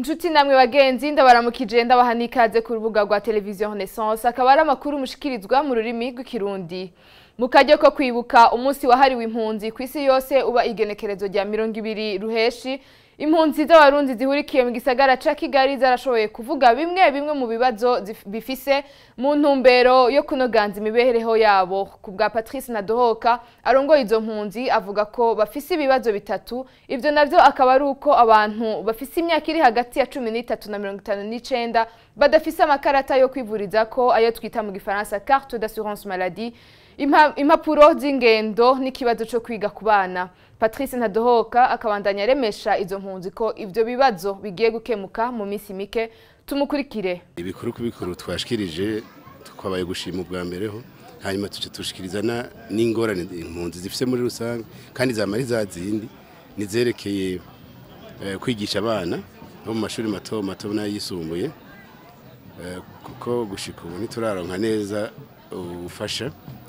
Nshuti namwe bagenzi ndabaramukije ndabaha n'ikaze ku rubuga rwa televiziyo Renaissance akaba ari amakuru mushikirizwa mu rurimi rw'ikirundi mu karyo ko kwibuka umunsi wahariwe impunzi ku isi yose uba igenekerezo rya mirongo ibiri ruheshi impunzi z'abarundi zihurikiye mu gisagara ca Kigali zarashoboye kuvuga bimwe bimwe mu bibazo zif- bifise mu ntumbero yo kunoganza imibereho yabo ku bwa Patrice Nadohoka arongoye izo mpunzi avuga ko bafise ibibazo bitatu ivyo navyo akaba ari uko abantu bafise imyaka iri hagati ya cumi n'itatu na mirongo itanu n'icenda badafise amakarata yo kwivuriza ko ayo twita mu gifaransa carte d'assurance maladie impa- impapuro z'ingendo n'ikibazo co kwiga ku bana Patrice Ntadohoka akabandanya aremesha izo mpunzi ko ivyo bibazo bigiye gukemuka mu minsi mike tumukurikire ibikuru ku bikuru twashikirije twabaye gushima ubwa mbere ho hanyuma tuce tushikiriza na- n'ingorane impunzi zifise muri rusange kandi zama ari za zindi nizerekeye eh, kwigisha abana bo mu mashuri mato mato n'ayisumbuye Eh, kuko gushika ubu ntituraronka neza ubufasha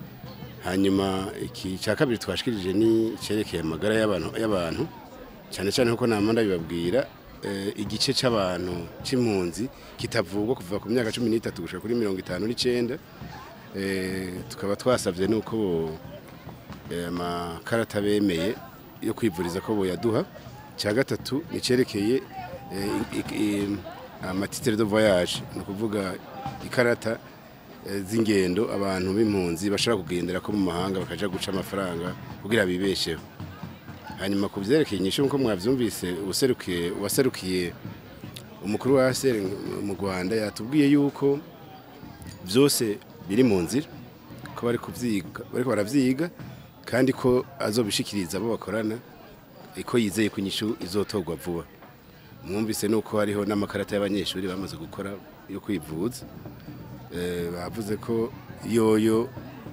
hanyuma iki cya kabiri twashikirije ni cerekeye amagara y'abantu y'abantu cyane cyane kuko nama ndabibabwira eh, igice c'abantu c'impunzi kitavugwa kuva ku myaka cumi n'itatu gushika kuri mirongo itanu n'icenda Eh, tukaba twasavye nuko bo- eh, amakarata bemeye yo kwivuriza ko boyaduha cya gatatu ni cerekeye eh, i- i- amatitere de voyage ni ukuvuga ikarata eh, z'ingendo abantu b'impunzi bashobora kugendera ko mu mahanga bakaja guca amafaranga kugira bibesheho hanyuma ku vyerekeye inyishu nkuko mwavyumvise userukiye uwaserukiye umukuru wa ASR mu Rwanda yatubwiye yuko vyose biri mu nzira ko bari kuvyiga bariko baravyiga kandi ko azobishikiriza abo bakorana ko yizeye ko inyishu izotorwa vuba mwumvise nuko hariho n'amakarata y'abanyeshuri bamaze gukora yo kwivuza Eh, bavuze ko yoyo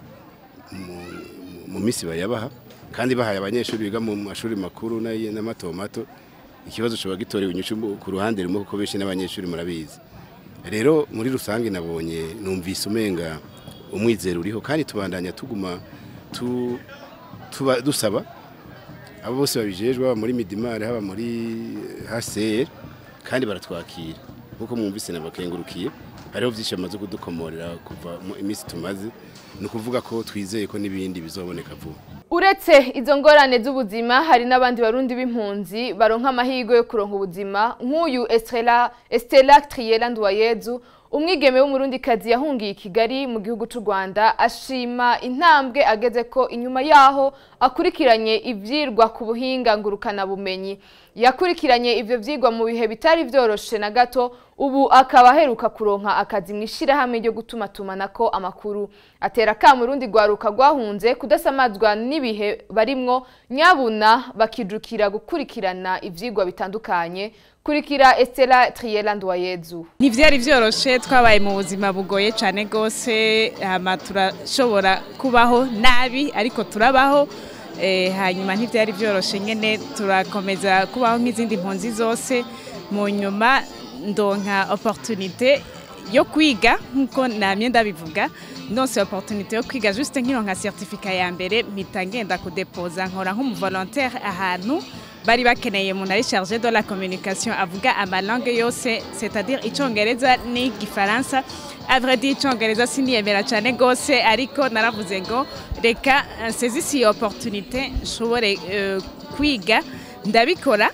mu- mu minsi bayabaha kandi bahaye abanyeshuri biga mu mashuri makuru n'ayi- n'amato mato ikibazo coba gitorewe inyishu mu- ku ruhande rumwe kuko benshi n'abanyeshuri murabizi rero muri rusange nabonye numvise umenga umwizero uriho kandi tubandanya tuguma tu, tuba, dusaba abo bose babijejwe haba muri midimari haba muri HCR kandi baratwakira nkuko mwumvise nabakengurukiye hariho byinshi bamaze kudukomorera kuva mu iminsi tumaze ni ukuvuga ko twizeye ko n'ibindi bizoboneka vuba uretse izo ngorane z'ubuzima hari n'abandi barundi b'impunzi baronka amahirwe yo kuronka ubuzima nk'uyu Estela Estela Triela Nduwayezu umwigeme w'umurundikazi yahungiye i Kigali mu gihugu c'u Rwanda ashima intambwe ageze ko inyuma yaho akurikiranye ivyirwa ku buhinga ngurukana bumenyi yakurikiranye ivyo vyigwa mu bihe bitari vyoroshe na gato ubu akaba aheruka kuronka akazi mu ishirahamwe ryo gutumatumanako amakuru atera kama urundi rwaruka rwahunze kudasamazwa n'ibihe barimwo nyabuna bakijukira gukurikirana ivyigwa bitandukanye kurikira Estela Triela Nduwayezu ntibyari byoroshe twabaye mu buzima bugoye cyane rwose hama turashobora kubaho nabi ariko turabaho Eh, hanyuma ntibyari byoroshe nyine turakomeza kubaho nk'izindi mpunzi zose mu nyuma ndonka opportunité yo kwiga nk'uko namye ndabivuga ndonse opportunité yo kwiga juste nkironka certificat ya mbere mpita ngenda kudepoza nkora nk'umuvolontaire ahantu bari bakeneye umuntu ari chargé de la communication avuga amalangue yose c'est-à-dire icongereza n'igifaransa à vrai dire icongereza siniyemera cyane gose ariko naravuze ngo reka nsezisi iyi opportunité nshobore eh, kwiga ndabikora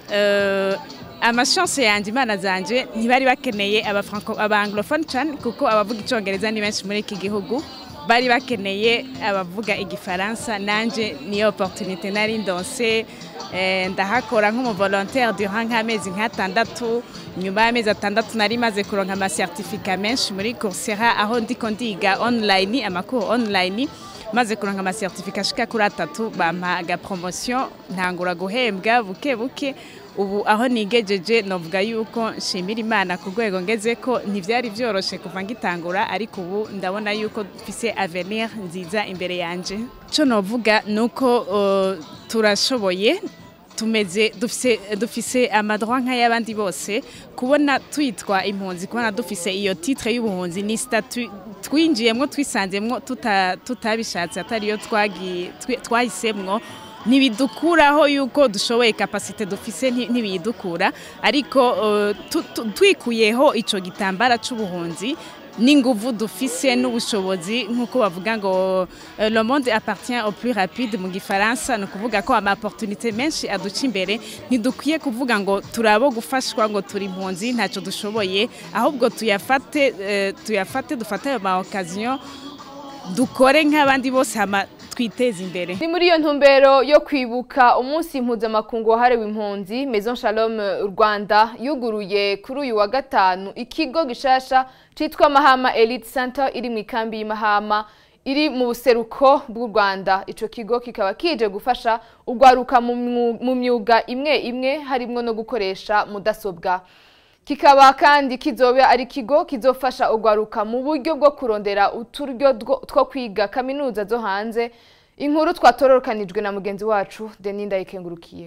eh, amashance yanjye imana zanje ntibari bakeneye abafranco abanglophone cyane kuko abavuga icongereza ni benshi muri iki gihugu bari bakeneye abavuga igifaransa nanje niyo opportunité nari ndonse eh, ndahakora nk'umuvolontaire durant nk'amezi nk'atandatu nyuma y'amezi atandatu nari maze kuronka amasertifika menshi muri coursera aho ndiko ndiga online amakuru online maze kuronka amasertifika ashika kuri atatu bampa agapromotion ntangura guhembwa buke buke ubu aho nigejeje novuga yuko nshimira imana ku rwego ngeze ko ntibyari byoroshe kuva ngitangura ariko ubu ndabona yuko mfise avenir nziza imbere yanje cyo novuga ni uko uh, turashoboye tumeze dufise dufise amadroit nk'ay'abandi bose kubona twitwa impunzi kubona dufise iyo titre y'ubuhunzi ni statut twinjiyemwo twisanzemwo tuta- tutabishatse atariyo twagi- twi- twahisemwo ntibidukuraho yuko dushoboye kapasite dufise nti- ntibidukura ariko eh, tu- tu- twikuyeho ico gitambara c'ubuhunzi n'inguvu dufise n'ubushobozi nk'uko bavuga ngo eh, le monde appartient au plus rapide mu gifaransa ni ukuvuga ko ama opportunité menshi aduca imbere ntidukwiye kuvuga ngo turabo gufashwa ngo turi impunzi ntacyo dushoboye ahubwo tuyafate eh, tuyafate dufate ayo ma occasion dukore nk'abandi bose hama twiteze imbere ni muri iyo ntumbero yo kwibuka umunsi mpuzamakungu wahariwe impunzi maison shalom rwanda yuguruye kuri uyu wa gatanu ikigo gishasha cyitwa mahama elite center iri mu ikambi y'imahama iri mu buseruko bw'u rwanda icyo kigo kikaba kije gufasha urwaruka mu mwu- mu myuga imwe imwe harimo no gukoresha mudasobwa kikaba kandi kizoba ari ikigo kizofasha urwaruka mu buryo bwo kurondera uturyo two- two kwiga kaminuza zo hanze inkuru twatororokanijwe na mugenzi wacu Denis Ndayikengurukiye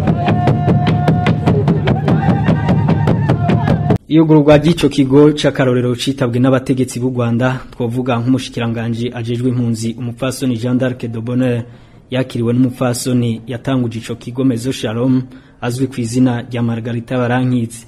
iyugururwa ry'ico kigo c'akarorero citabwe n'abategetsi b'u Rwanda twovuga nk'umushikiranganje ajejwe impunzi umupfasoni Jean d'Arc de Bonheur yakiriwe n'umupfasoni yatanguje ico kigo Mezo Shalom azwi ku izina rya Margarita Barankitse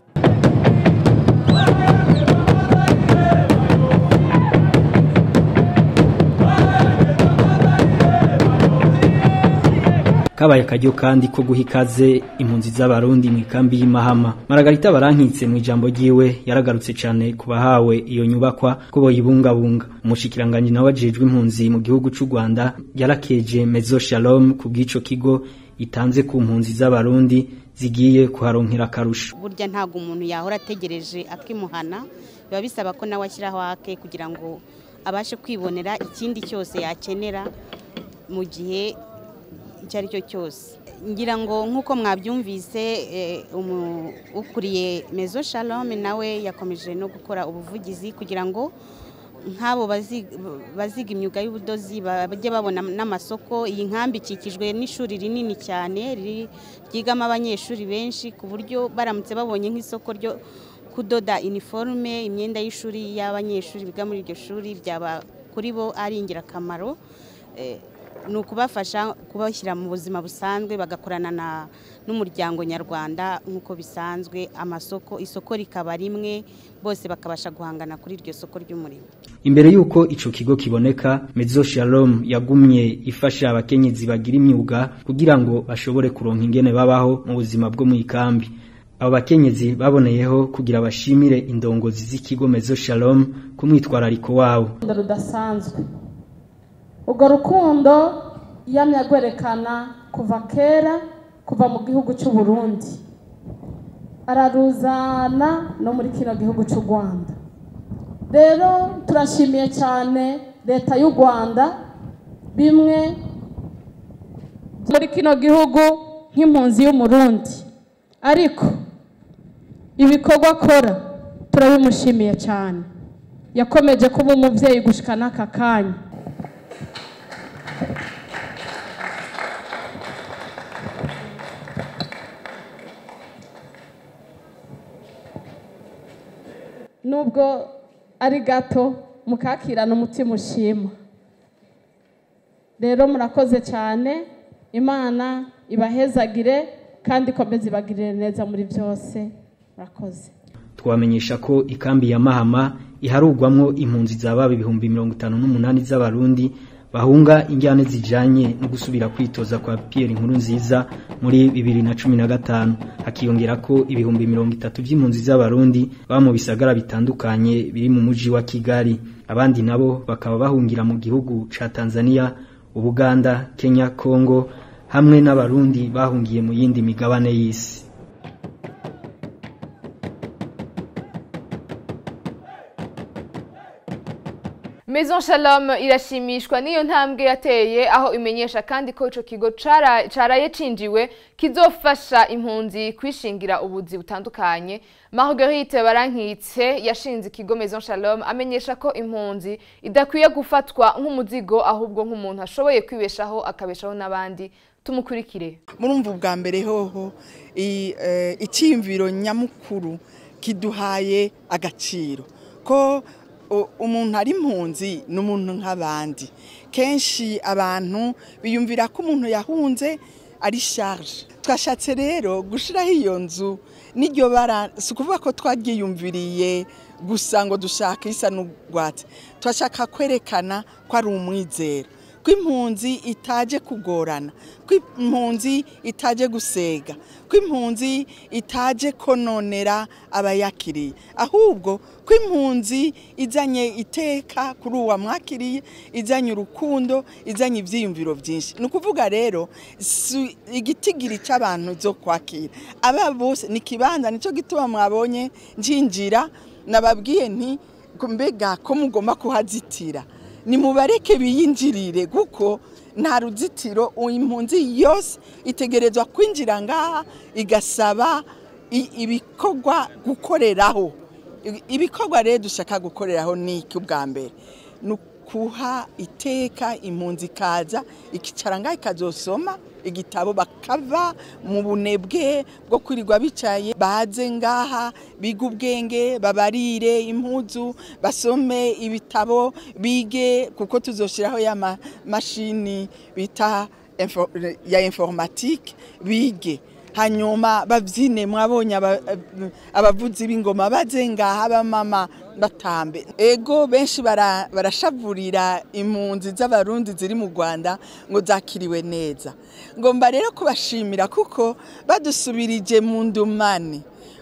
kabaye akaryo kandi ko guha ikaze impunzi z'abarundi mu ikambi y'imahama Margarita Barankitse mu ijambo ryiwe yaragarutse cyane ku bahawe iyo nyubakwa ko boyibungabunga umushikiranganje nawe ajejwe impunzi mu gihugu c'u Rwanda yarakeje Mezo Shalom ku bw'ico kigo itanze ku mpunzi z'abarundi zigiye kuharonkera akarusho burya ntabwo umuntu yahora ategereje akimuhana biba bisaba ko nawe ashyiraho ake kugira ngo abashe kwibonera ikindi cyose yakenera mu gihe icyo ari cyo cyose ngira ngo nk'uko mwabyumvise eh, umu- ukuriye mezo shalom nawe yakomeje no gukora ubuvugizi kugira ngo nk'abo bazi- baziga imyuga y'ubudozi bajye babona n'amasoko iyi nkambi ikikijwe n'ishuri rinini cyane riri- ryigamo abanyeshuri benshi ku buryo baramutse babonye nk'isoko ryo kudoda iniforume imyenda y'ishuri y'abanyeshuri biga muri iryo shuri byaba kuri bo ari ingirakamaro Eh, ni ukubafasha kubashyira mu buzima busanzwe bagakorana na n'umuryango nyarwanda nk'uko bisanzwe amasoko isoko rikaba rimwe bose bakabasha guhangana kuri iryo soko ry'umurimo Imbere yuko ico kigo kiboneka Mezo Shalom yagumye ifasha abakenyezi bagira imyuga kugira ngo bashobore kuronka ingene babaho mu buzima bwo mu ikambi abo bakenyezi baboneyeho kugira bashimire indongozi z'ikigo Mezo Shalom ku mwitwarariko wabo urukundo rudasanzwe urwo rukundo yamye agwerekana kuva kera kuva mu gihugu cy'u Burundi araruzana no muri kino gihugu cy'u Rwanda rero turashimiye cyane leta y'u Rwanda bimwe muri kino gihugu nk'impunzi y'umurundi ariko ibikorwa akora turabimushimiye cyane yakomeje kuba umubyeyi gushika n'aka kanya nubwo ari gato mukakirana umutima ushima rero murakoze cyane imana ibahezagire kandi ikomeze ibagirire neza muri byose murakoze twamenyesha ko ikambi ya Mahama iharugwamwo impunzi zababa ibihumbi mirongo itanu n'umunani z'abarundi bahunga injyane zijanye no gusubira kwitoza kwa Pierre Inkuru nziza muri bibiri na cumi na gatanu hakiyongera ko ibihumbi mirongo itatu by'impunzi z'abarundi baba mu bisagara bitandukanye biri mu muji wa Kigali abandi nabo bakaba bahungira mu gihugu ca Tanzania Ubuganda Kenya Congo hamwe n'abarundi bahungiye mu yindi migabane y'isi Maison Shalom irashimishwa n'iyo ntambwe yateye aho imenyesha kandi ko ico kigo cara- caraye cinjiwe kizofasha impunzi kwishingira ubuzi butandukanye Marguerite Barankitse yashinze ikigo Maison Shalom amenyesha ko impunzi idakwiye gufatwa nk'umuzigo ahubwo nk'umuntu ashoboye kwibeshaho akabeshaho n'abandi tumukurikire murumva ubwa mbere hoho i- eh, icyiyumviro nyamukuru kiduhaye agaciro ko u- umuntu ari impunzi ni umuntu nk'abandi kenshi abantu biyumvira ko umuntu yahunze ari charge twashatse rero gushiraho iyo nzu n'iryo bara si ukuvuga ko twaryiyumviriye gusa ngo dushaka isa n'urwatsi turashaka kwerekana ko ari umwizero ko impunzi itaje kugorana ko impunzi itaje gusega ko impunzi itaje kononera abayakiriye ahubwo ko impunzi izanye iteka kuri uwa mwakiriye izanye urukundo izanye ibyiyumviro byinshi ni ukuvuga rero si igitigiri cy'abantu zo kwakira aba bose ni ikibanza nicyo gituma mwabonye njinjira nababwiye nti mbega ko mugomba kuhazitira nimubareke biyinjirire kuko nta ruzitiro impunzi yose itegerezwa kwinjira ngaha igasaba ibikorwa gukoreraho ibikorwa rero dushaka gukoreraho ni iki ubwa mbere ni ukuha iteka impunzi ikaza ikicara ngaha ikazosoma igitabo bakava mu bunebwe bwo kwirirwa bicaye baze ngaha biga ubwenge babarire impuzu basome ibitabo bige kuko tuzoshyiraho ya mashini bita ya informatike bige hanyuma babyine mwabonye abavuzi b'ingoma baze ngaha abamama batambe ego benshi barashavurira impunzi z'abarundi ziri mu rwanda ngo zakiriwe neza ngomba rero kubashimira kuko badusubirije mu ndumane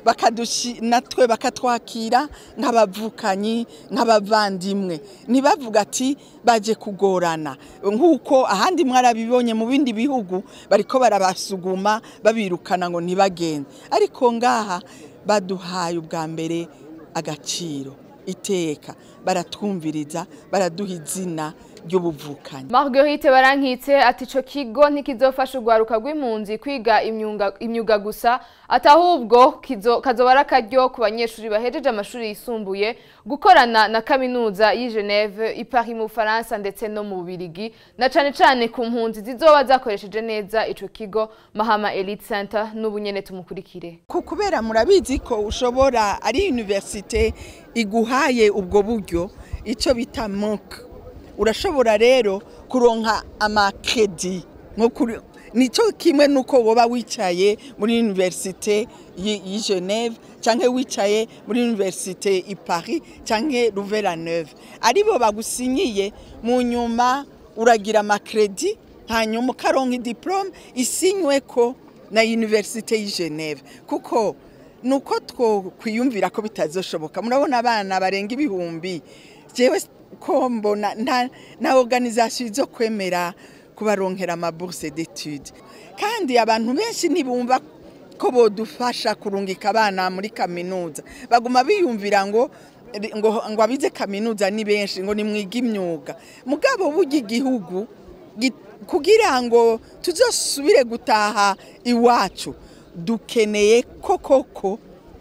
natwe bakatwakira nk'abavukanyi nk'abavandimwe ntibavuga ati baje kugorana nk'uko ahandi mwarabibonye mu bindi bihugu bariko barabasuguma babirukana ngo ntibagende ariko ngaha baduhaye ubwa mbere agaciro iteka baratwumviriza baraduha izina ry'ubuvukanyi Marguerite barankitse ati ico kigo ntikizofasha urwaruka rw'impunzi kwiga imyuga gusa atahubwo kazoba ari akaryo ku banyeshuri bahejeje amashuri yisumbuye gukorana na kaminuza y'i Geneve i Paris mu Bufaransa ndetse no mu Bubirigi na cane cane ku mpunzi zizoba zakoresheje neza ico kigo Mahama Elite Center n'ubu nyene tumukurikire kubera murabizi ko ushobora ari universite iguhaye ubwo buryo icyo bita moka urashobora rero kuronka amakredi nicyo kimwe nuko woba wicaye muri universite y'i Geneve cyangwa wicaye muri universite i Paris cyangwa Louvain-la-Neuve aribo bagusinyiye mu nyuma uragira amakredi hanyuma ukaronka diplome isinywe ko na universite y'i Geneve kuko nuko twokwiyumvira ko bitazoshoboka murabona abana barenga ibihumbi jewe ko mbona na organisation zo kwemera kubaronkera amabourse d'études kandi abantu benshi ntibumva ko bodufasha kurungika abana muri kaminuza baguma biyumvira ngo ngo ngo abize kaminuza ni benshi ngo nimwiga imyuga mugabo burya igihugu kugira ngo tuzosubire gutaha iwacu dukeneye koko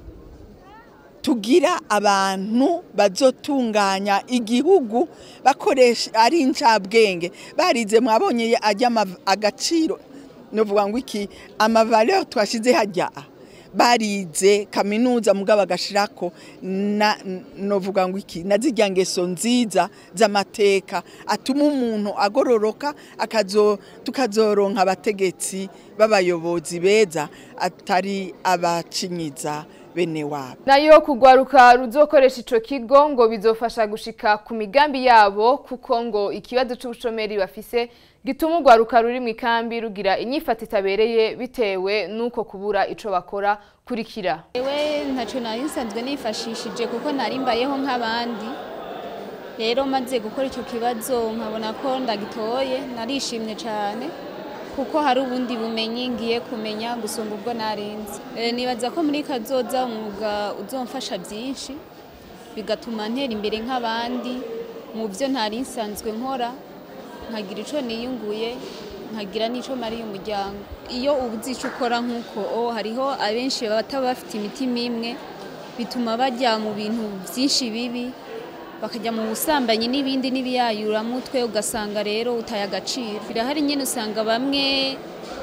tugira abantu bazotunganya igihugu bakoresha ari incabwenge barize mwabonye ajya agaciro novuga ngo iki amavaleur twashize hajya barize kaminuza mugabo agashirako na novuga ngo iki nazijya ngeso nziza z'amateka atuma umuntu agororoka akazo tukazoronka abategetsi b'abayobozi beza atari abacinyiza bene wabo nayo kugwaruka ruzokoresha ico kigo ngo bizofasha gushika ku migambi yabo kuko ngo ikibazo c'ubushomeri bafise gituma urwaruka ruri mu ikambi rugira inyifata itabereye bitewe n'uko kubura ico bakora kurikira ewe ntaco nari nsanzwe nifashishije kuko nari mbayeho nk'abandi rero maze gukora icyo kibazo nkabona ko ndagitoye narishimye cyane kuko hari ubundi bumenyi ngiye kumenya gusumba ubwo narenze nibaza ko muri kazoza umwuga uzomfasha byinshi bigatuma ntera imbere nk'abandi mu byo ntari nsanzwe nkora nkagira icyo niyunguye nkagira n'icyo mariye umuryango iyo ubuze icyo ukora nk'uko hariho abenshi bataba bafite imitima imwe bituma bajya mu bintu byinshi bibi bakajya mu busambanyi n'ibindi n'ibiyayuramutwe ugasanga rero utaye agaciro birahari nyine usanga bamwe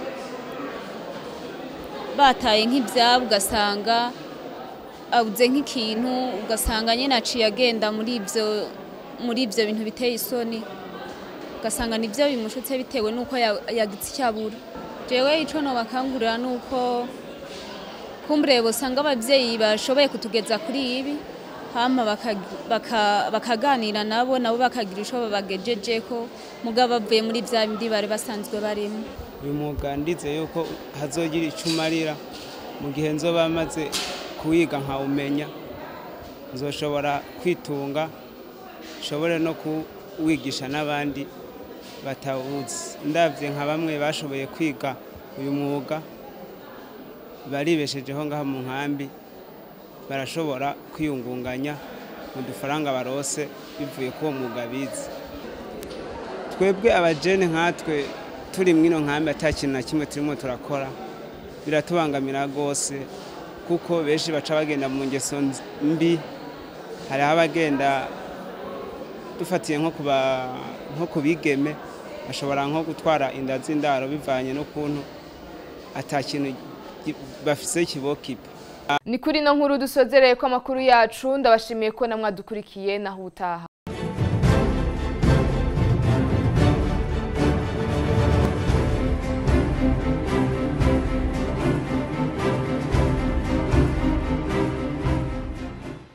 bataye nk'ibyabo ugasanga abuze nk'ikintu ugasanga nyine aciye agenda muri ibyo muri ibyo bintu biteye isoni ugasanga nibyo bimushutse bitewe n'uko yagitse icyo abura jewe ico nobakangurira ni uko kumbure bosanga abavyeyi bashoboye kutugeza kuri ibi hama bakag- baka- bakaganira nabo nabo bakagira ico babagejejeko mugabo bavuye muri vya bindi bari basanzwe barimo uyu mwuga ndize yuko hazogira icyo umarira mu gihe nzoba maze kuwiga nkawumenya nzoshobora kwitunga nshobore no kuwigisha n'abandi batawuzi ndabye nka bamwe bashoboye kwiga uyu mwuga baribeshejeho ngaha mu nkambi barashobora kwiyungunganya mu dufaranga barose bivuye kuri uwo mwuga bize twebwe abajene nkatwe turi mwino nkambi ata kintu na kimwe turimo turakora biratubangamira rwose kuko benshi baca bagenda mu ngeso nz- mbi hariho abagenda dufatiye nko ku ba- nko ku bigeme bashobora nko gutwara inda z'indaro bivanye n'ukuntu ata kintu gi- bafise kibokipa ni kuri ino nkuru dusozereye ko amakuru yacu ndabashimiye ko namwadukurikiye naho utaha